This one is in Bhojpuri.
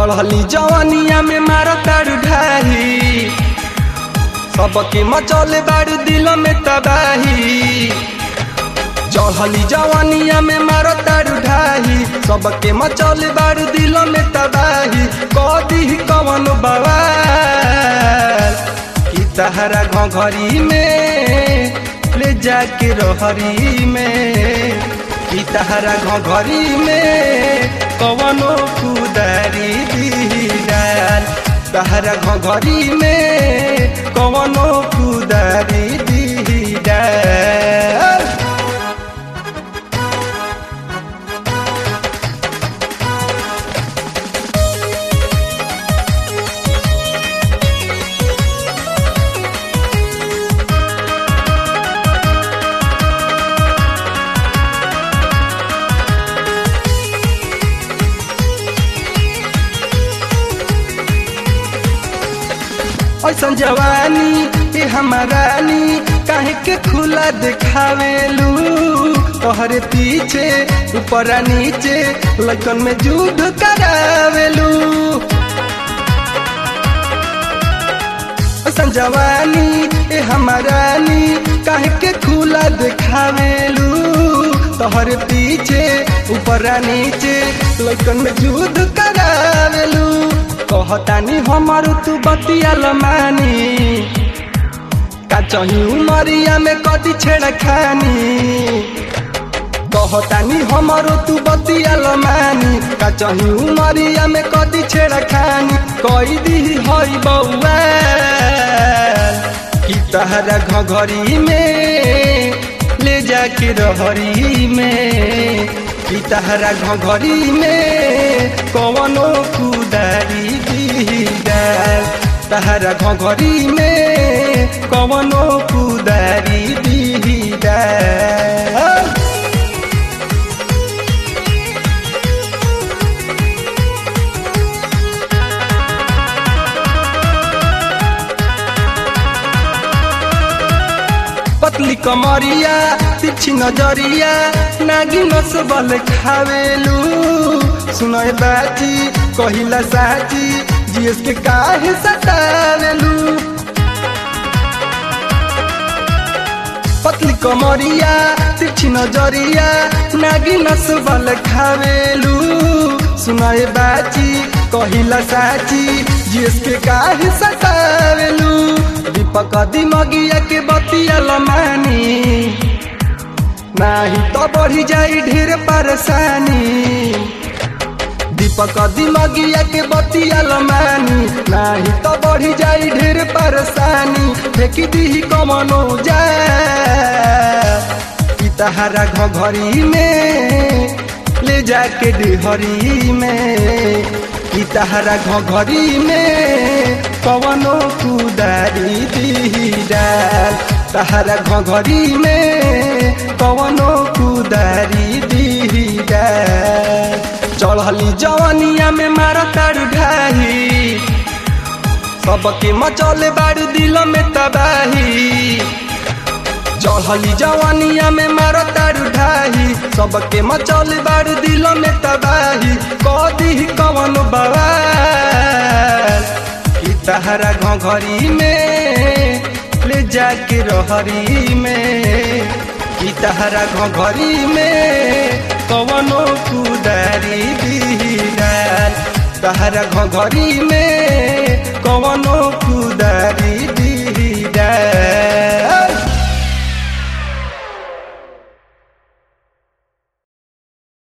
चढ़ली जवानिया में मारो तारू ढाही सबके मचौले बारू दिल में तबाही चढ़ली जवानिया में मारो तारू ढाही सबके मचौले बारू दिल में तबाही कदी कवन बवाल कि तहरा घरी में ले जाके रहरी में कि तहरा घरी में कवनो कुदारी दी डाल तहरा घरी में कवनो कुदारी दी डाल ऐसन जवानी ए हमारानी काहे के खुला दिखावेलू तोहरे पीछे ऊपर नीचे लगन में जुद करावेलू ऐसन जवानी ए हमारानी काहे के खुला दिखावेलू तोहरे पीछे ऊपर नीचे लगन में जुद करावेलू कहतानी हमार तू बतिया मानी का चही उमरिया में कदी छेड़ खानी कहतानी हमार तू बतिया मानी का चही उमरिया में कदी छेड़ खानी कई दी हई बउआ कि तहरा घघरी में ले जाके रहरी में कि तहरा घघरी में कवनो कुदारी दी डाल तहरा घघरी में कवनो कुदारी दी डाल पतली कमरिया तिरछी नजरिया नागी नसबल खावेलू सुनय बाची कहिला साची जीएस के काहे सतावेलू पतली कमरिया तिरछी नजरिया नागी नसबल खावेलू सुनय बाची कहिला साची जीएस के काहे सतावेलू दीपक दिमगिया के बतिया लमानी नाही तो बढ़ी जाई ढेर परेशानी दीपक दिमगिया के बतिया लमानी नाही तो बढ़ी जाई ढेर परेशानी फेंकी दी कमनो जा तहरा घघरी में ले जाके डिहरी में तहरा घघरी में कवनो कुदारी दी डाल तहरा घघरी में कवनो कुदारी दी डाल चढ़ली जवानिया में मार तारू ढाही सबके मचौले बारू दिल में तबाही चढ़ली जवानिया में मार तारू ढाही सबके मचौले बारू दिल में तबाही कदी कवन बवाल तहरा घघरी में ले जाके रहरी में कि तहरा घघरी में कवनो कुदारी दी डाल तहरा घघरी में